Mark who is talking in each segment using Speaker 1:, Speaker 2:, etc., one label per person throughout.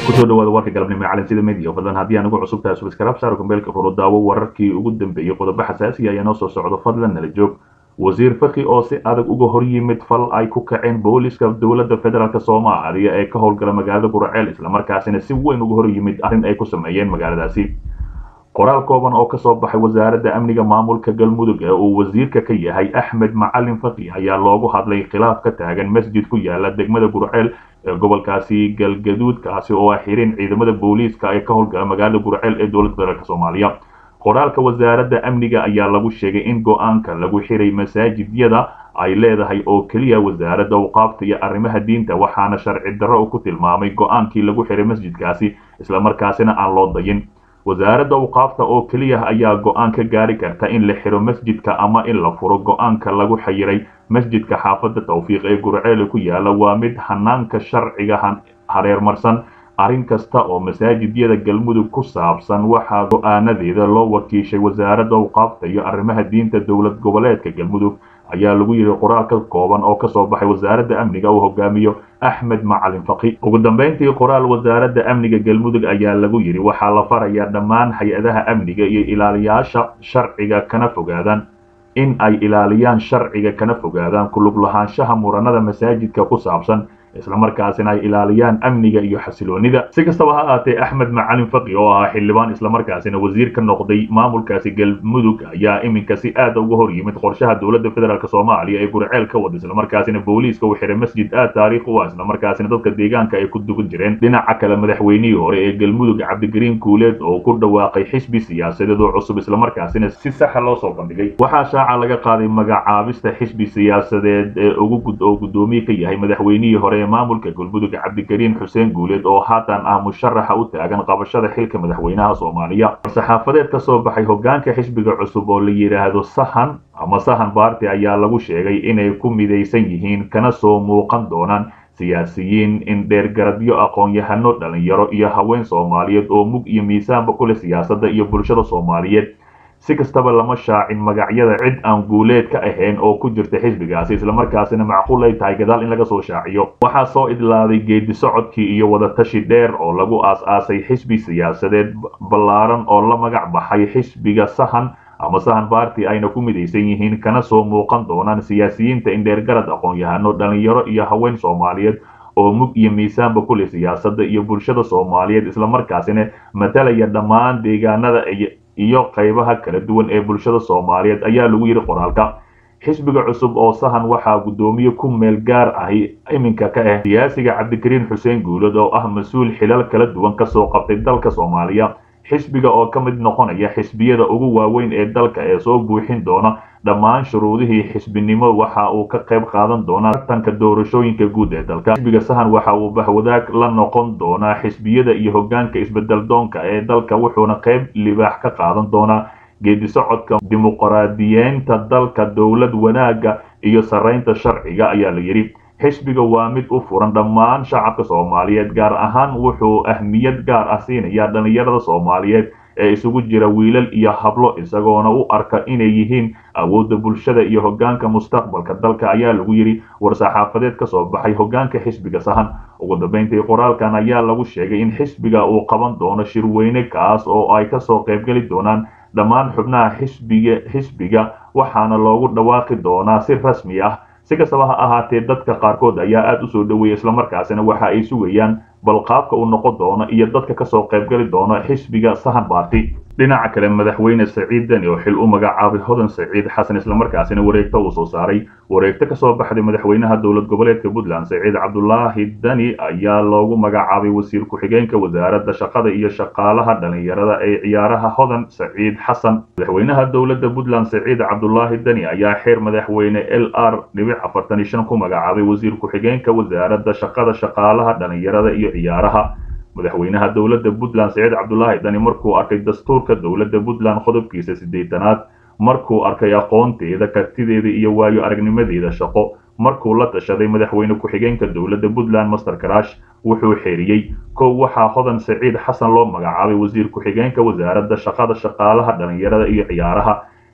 Speaker 1: kusoo dhawaada warka galabnimo ee calansida media fadlan haddii aan ugu cusub tahay subscribe saaro gambeelka furo daawo wararkii ugu dambeeyey qodobo xasaasi ayaa noo soo socdo fadlan nala joog wasiir faki oo si adag uga hor yimid fal ay ku kaceen booliska dowladda federaalk soomaaliya ee ka howlgala magaalada guraceel islamarkaasina si weyn uga hor yimid arrin ay ku sameeyeen magaaladaasi qoraal kooban oo kasoo baxay wasaaradda amniga maamulka galmudug ee uu wasiirka ka yahay axmed macalin faki ayaa loogu hadlay khilaaf ka taagan masjid ku yaala degmada gurceel ee gobolkaasi galgaduudkaasi oo ah xirin ciidamada booliiska ee ka howlgala magaalada gurceel ee dowladda federaalk soomaaliya qoraalka wasaaradda amniga ayaa lagu sheegay in go-aanka lagu xiray masaajidyada ay leedahay oo keliya wasaaradda awqaafta iyo arrimaha diinta waxaana sharci darro ku tilmaamay go-aankii lagu xiray masjidkaasi islamarkaasina aan loo dayin wasaaradda awqaafta oo keliya ayaa go-aan ka gaari karta in la xiro masjidka ama in la furo go-aanka lagu xayiray masjidka xaafadda tawfiiq ee gurceele ku yaala waa mid hanaanka sharciga hareermarsan arrin kasta oo masaajidyada galmudug ku saabsan waxaa go-aanadeeda loo wakiishay wasaaradda awqaafta iyo arrimaha diinta dowlad goboleedka galmudug ayaa lagu yidhi qoraal ka kooban oo kasoo baxay wasaaradda amniga uu hogaamiyo axmed macalin faki ugu dambeyntii qoraal wasaaradda amniga galmudug ayaa lagu yidhi waxaa la farayaa dhammaan hay-adaha amniga iyo ilaaliyaasha sharciga kana fogaadaan in ay ilaaliyaan sharciga kana fogaadaan kulug lahaanshaha muranada masaajidka ku saabsan islamarkaasina ay ilaaliyaan amniga iyo xasiloonida si kastaba ha ahaatee axmed macalin faki oo ahaa xildhibaan islamarkaasina wasiir ka noqday maamulkaasi galmudug ayaa iminka si aada uga hor yimid qorshaha dowladda federaalk soomaaliya ee gurceel ka wada islamarkaasina booliiska u xiray masjid aad taariikh u ah islamarkaasina dadka deegaanka ay ku dugan jireen dhinaca kale madaxweynihii hore ee galmudug cabdigariin kuuleed oo ku dhawaaqay xisbi siyaasadeed oo cusub islamarkaasina si saxa loo soo bandhigay waxaa shaaca laga qaaday magacaabista xisbi siyaasadeed ee ugu oo guddoomiye ka yahay madaxweynihii hore maamulka galmudug cabdikariin xuseen guuleed oo haatan ah musharaxa u taagan qabashada xilka madaxweynaha soomaaliya war-saxaafadeed ka soo baxay hogaanka xisbiga cusub oo la yidhaahdo sahan ama sahan baarti ayaa lagu sheegay inay ku midaysan yihiin kana soo muuqan doonaan siyaasiyiin indheergaradyo aqoon-yahano dhalinyaro iyo haween soomaaliyeed oo mug iyo miisaanba ku leh siyaasadda iyo bulshada soomaaliyeed si kastaba lama shaacin magacyada cid aan guuleed ka ahayn oo ku jirta xisbigaasi islamarkaasina macquul ay tahay gadaal in laga soo shaaciyo waxaa soo idlaaday geedi socodkii iyo wadatashi dheer oo lagu aas-aasay xisbi siyaasadeed ballaaran oo la magac baxay xisbiga sahan ama sahan baarti ayna ku midaysan yihiin kana soo muuqan doonaan siyaasiyiinta indheergarad aqoon-yahano dhalinyaro iyo haween soomaaliyeed oo mug iyo miisaanba ku leh siyaasadda iyo bulshada soomaaliyeed islamarkaasina matalaya dhammaan deegaanada iyo qaybaha kala duwan ee bulshada soomaaliyeed ayaa lagu yidhi qoraalka xisbiga cusub oo sahan waxaa guddoomiye ku meel gaar ahi iminka ka ah siyaasiga cabdikariin xuseen guulad oo ah mas-uul xilal kala duwan kasoo qabtay dalka soomaaliya xisbiga oo ka mid noqonaya xisbiyada ugu waaweyn ee dalka ee soo buuxin doona dhammaan shuruudihii xisbinimo waxa uu ka qayb qaadan doonaa tartanka doorashooyinka guud ee dalka xisbiga sahan waxa uu bahwadaag la noqon doonaa xisbiyada iyo hogaanka isbedel doonka ee dalka wuxuuna qayb libaax ka qaadan doonaa geedi socodka dimuqraadiyeynta dalka dowlad wanaaga iyo saraynta sharciga ayaa la yidhi xisbiga waa mid u furan dhammaan shacabka soomaaliyeed gaar ahaan wuxuu ahmiyad gaar ah siinayaa dhalinyarada soomaaliyeed ee isugu jira wiilal iyo hablo isagoona u arka inay yihiin awoodda bulshada iyo hogaanka mustaqbalka dalka ayaa lagu yidhi war-saxaafadeed ka soo baxay hogaanka xisbiga sahan ugu dambeyntii qoraalkan ayaa lagu sheegay in xisbiga uu qaban doono shirweyne kaas oo ay kasoo qaybgeli doonaan dhammaan xubnaha xisbiga xisbiga waxaana loogu dhawaaqi doonaa si rasmi ah si kastaba ha ahaatee dadka qaarkood ayaa aada usoo dhaweeyay islamarkaasina waxa ay sugayaan bal qaabka uu noqon doono iyo dadka kasoo qaybgali doono xisbiga sahan baarti dhinaca kale madaxweyne saciid deni oo xil u magacaabay hodan saciid xasan islamarkaasina wareegto uu soo saaray wareegto kasoo baxday madaxweynaha dowlad goboleedka puntland saciid cabdulaahi deni ayaa loogu magacaabay wasiir ku-xigeenka wasaaradda shaqada iyo shaqaalaha dhalinyarada ee ciyaaraha hodan saciid xasan madaxweynaha dowladda puntland saciid cabdulaahi deni ayaa xeer madaxweyne l r dhibic afartan iyo shan ku magacaabay wasiir ku-xigeenka wasaaradda shaqada shaqaalaha dhalinyarada iyo ciyaaraha madaxweynaha dowladda puntland saciid cabdulaahi dani markuu arkay dastuurka dowladda puntland qodobkiisa siddeetanaad markuu arkay aqoonteeda kartideeda iyo waayo aragnimadeeda shaqo markuu la tashaday madaxweyne ku-xigeenka dowladda puntland master karash wuxuu xeeriyey kow waxaa hodan saciid xasan loo magacaabay wasiir ku-xigeenka wasaaradda shaqada shaqaalaha dhalinyarada iyo ciyaaraha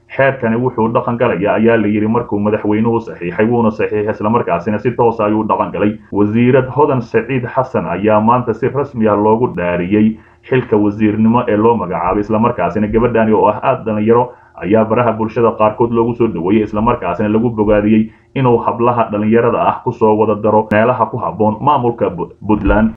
Speaker 1: xeerkani wuxuu dhaqan galaya ayaa la yidhi markuu madaxweynuhu saxiixay wuuna saxiixay islamarkaasina si toosa ayuu dhaqan galay wasiirad hodan saciid xasan ayaa maanta si rasmi ah loogu dhaariyey xilka wasiirnimo ee loo magacaabay islamarkaasina gabadhani oo ah aada dhalinyaro ayaa baraha bulshada qaarkood loogu soo dhaweeyey islamarkaasina lagu bogaadiyey inuu hablaha dhalinyarada ah kusoo wada daro meelaha ku habboon maamulka puntland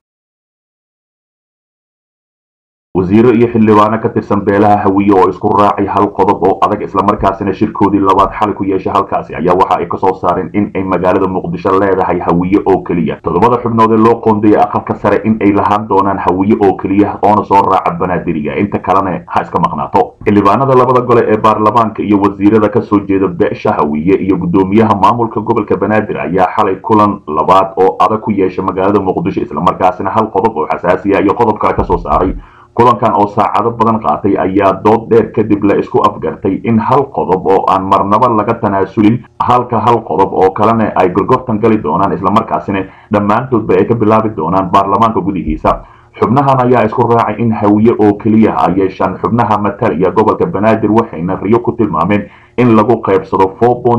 Speaker 1: wasiiro iyo xildhibaano ka tirsan beelaha hawiye oo isku raacay hal qodob oo adag islamarkaasina shirkoodii labaad xali ku yeeshay halkaasi ayaa waxa ay kasoo saareen in ay magaalada muqdisho leedahay hawiye oo keliya toddobada xubnood ee loo qoondayay aqalka sare in ay lahaan doonaan hawiye oo keliya oona soo raaca banaadiriga inta kalena ha iska maqnaato xildhibaanada labada gole ee baarlamaanka iyo wasiirada kasoo jeeda beesha hawiye iyo guddoomiyaha maamulka gobolka banaadir ayaa xalay kulan labaad oo adag ku yeeshay magaalada muqdisho islamarkaasina hal qodob oo xasaasiya iyo qodob kale kasoo saaray kulankan oo saacado badan qaatay ayaa dood dheer kadib la isku afgartay in hal qodob oo aan marnaba laga tanaasulin halka hal qodob oo kalena ay gorgortan gali doonaan islamarkaasina dhammaantoodba ay ka bilaabi doonaan baarlamaanka gudihiisa xubnahan ayaa isku raacay in hawiye oo keliya ay yeeshaan xubnaha matalaya gobolka banaadir waxayna riyo ku tilmaameen in lagu qaybsado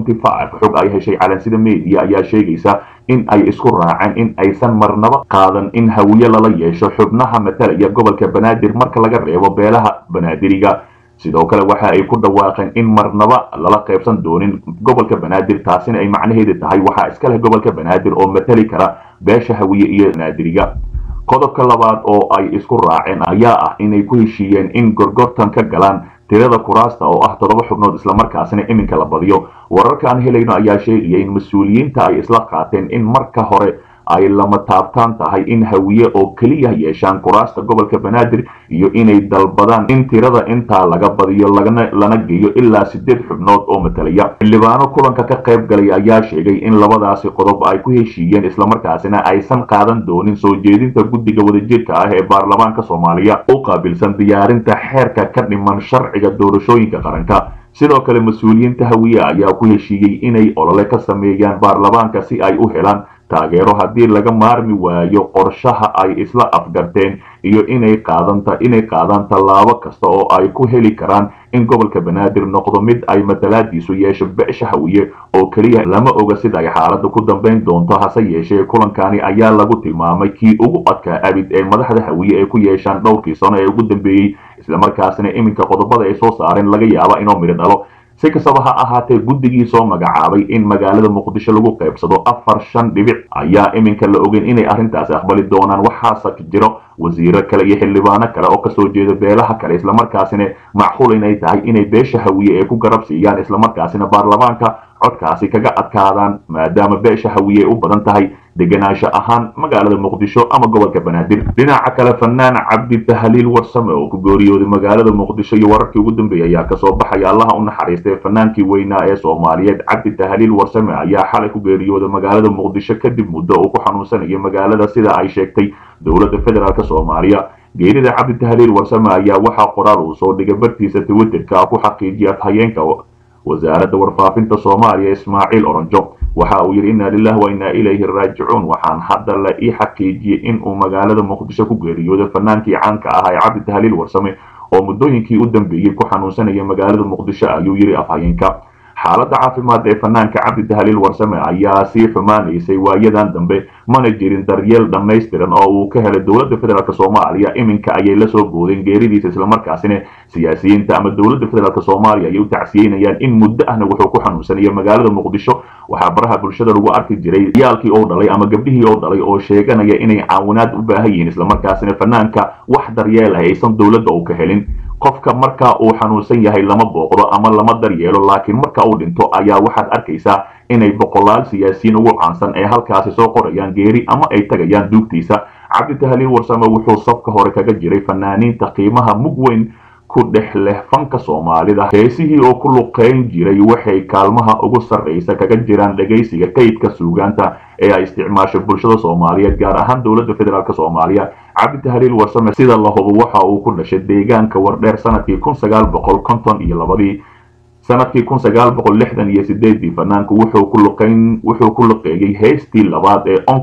Speaker 1: xog ay heshay calansida media ayaa sheegaysa in ay isku raaceen in aysan marnaba qaadan in hawiye lala yeesho xubnaha matalaya gobolka banaadir marka laga reebo beelaha banaadiriga sidoo kale waxa ay ku dhawaaqeen in marnaba lala qaybsan doonin gobolka banaadir taasina ay macnaheedu tahay waxaa iska leh gobolka banaadir oo matali kara beesha hawiye iyo banaadiriga qodobka labaad oo ay isku raaceen ayaa ah inay ku heshiiyeen in gorgortan ka galaan tirada kuraasta oo ah toddoba xubnood islamarkaasina iminka la badiyo wararka aan helayno ayaa sheegaya in mas-uuliyiinta ay isla qaateen in marka hore ay lama taabtaan tahay in hawiye oo keliya yeeshaan kuraasta gobolka banaadir iyo inay dalbadaan in tirada intaa laga badiyo lana geeyo ilaa sideed xubnood oo matalaya xildhibaano kulanka ka qayb galay ayaa sheegay in labadaasi qodob ay ku heshiiyeen islamarkaasina aysan qaadan doonin soo jeedinta guddiga wadajirka ah ee baarlamaanka soomaaliya u qaabilsan diyaarinta xeerka ka dhiman sharciga doorashooyinka qaranka sidoo kale mas-uuliyiinta hawiye ayaa ku heshiiyey inay olole ka sameeyaan baarlamaanka si ay u helaan taageero haddii laga maarmi waayo qorshaha ay isla afgarteen iyo inay qaadanta inay qaadaan tallaabo kasta oo ay ku heli karaan in gobolka banaadir noqdo mid ay matalaadiisu yeesho beesha hawiye oo keliya lama oga sida ay xaaladda ku dambayn doonto hase yeeshee kulankani ayaa lagu tilmaamay kii ugu adkaa abid ee madaxda hawiye ay ku yeeshaan dhowrkii sano ee ugu dambeeyey islamarkaasina iminka qodobada ay soo saareen laga yaaba inuu midho dhalo si kastaba ha ahaatee guddigii soo magacaabay in magaalada muqdisho lagu qaybsado afar shan dhibic ayaa iminka la ogeyn inay arrintaasi aqbali doonaan waxaase jiro wasiiro kale iyo xildhibaano kale oo kasoo jeeda beelaha kale islamarkaasina macquul inay tahay inay beesha hawiye ee ku garab siiyaan islamarkaasina baarlamaanka codkaasi kaga adkaadaan maadaama beesha hawiye u badan tahay degenaansho ahaan magaalada muqdisho ama gobolka banaadir dhinaca kale fanaan cabdi tahliil warsame oo ku geeriyooday magaalada muqdisho iyo wararkii ugu dambeeyay ayaa kasoo baxaya allaha u naxariistay fanaankii weynaa ee soomaaliyeed cabdi tahliil warsame ayaa xalay ku geeriyooday magaalada muqdisho kadib muddo uu ku xanuunsanayay magaalada sida ay sheegtay dowladda federaalk soomaaliya geerida cabdi tahliil warsame ayaa waxaa qoraal uu soo dhigay bartiisa twitterka ku xaqiijiyay afhayeenka wasaaradda warfaafinta soomaaliya ismaaciil oronjo waxa uu yidhi inna lilah wa innaa ilayhi raajicuun waxaan hadda la ii xaqiijiyey in uu magaalada muqdisho ku geeriyooday fanaankii caanka ah ee cabdi tahliil warsame oo muddooyinkii u dambeeyey ku xanuunsanaya magaalada muqdisho ayuu yidhi afhayeenka xaaladda caafimaad ee fanaanka cabdi tahliil warsame ayaa sii xumaanaysay waayadan dambe mana jirin daryeel dhammaystiran oo uu ka helay dowladda federaalk soomaaliya iminka ayay la soo boodeen geeridiisa islamarkaasina siyaasiyiinta ama dowladda federaalk soomaaliya ayay u tacsiyeynayaan in muddo ahna wuxuu ku xanuunsanaya magaalada muqdisho waxaa baraha bulshada lagu arki jiray yaalkii oo dhalay ama gabdhihii oo dhalay oo sheeganaya inay caawinaad u baahan yihiin islamarkaasina fanaanka wax daryeel ah aysan dowladda u ka helin qofka marka uu xanuunsan yahay lama booqdo ama lama daryeelo laakiin marka uu dhinto ayaa waxaad arkaysaa inay boqolaal siyaasiyiin ugu caansan ee halkaasi soo qorayaan geeri ama ay tagayaan duugtiisa cabdi tahliil warsame wuxuu safka hore kaga jiray fanaaniinta qiimaha mug weyn ku dhex leh fanka soomaalida heesihii oo ku luqayn jiray waxay kaalmaha ugu sarraysa kaga jiraan dhegaysiga kaydka suugaanta ee ay isticmaasho bulshada soomaaliyeed gaar ahaan dowladda federaalk soomaaliya cabdi tahliil warsame sida la hubo waxa uu ku dhashay deegaanka wardheer sanadkii kun sagaal boqol konton iyo labadii sanadkii kun sagaal boqol lixdan iyo sideedii fanaanku wuxuu ku luqayn wuxuu ku luqeeyey heystii labaad ee oncod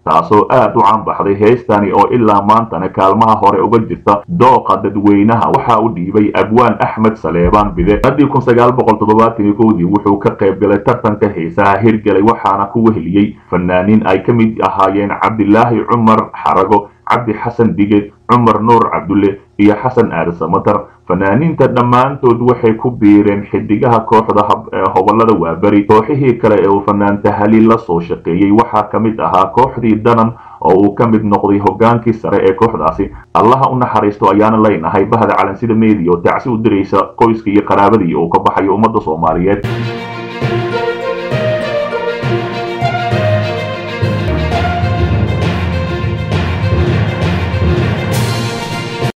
Speaker 1: taasoo aad u caanbaxday heestani oo ilaa maantana kaalmaha hore uga jirta dooqa dadweynaha waxaa u dhiibay abwaan axmed saleebaan bide sanadii kun sagaal boqol toddobaatan iyo kowdii wuxuu ka qayb galay tartanka heesaha hirgelay waxaana ku weheliyey fanaaniin ay ka mid ahaayeen cabdilaahi cumar xarago cabdi xasan dige cumar nuur cabdulle iyo xasan aada samatar fanaaniinta dhammaantood waxay ku biireen xidigaha kooxda hobolada waaberi kooxihii kale ee uu fanaanta haliil la soo shaqeeyey waxaa ka mid ahaa kooxdii danan oo uu ka mid noqday hogaankii sare ee kooxdaasi allaha u naxariisto ayaana leynahay bahda calansida media oo tacsi u diraysa qoyskii iyo qaraabadii uu ka baxayo ummadda soomaaliyeed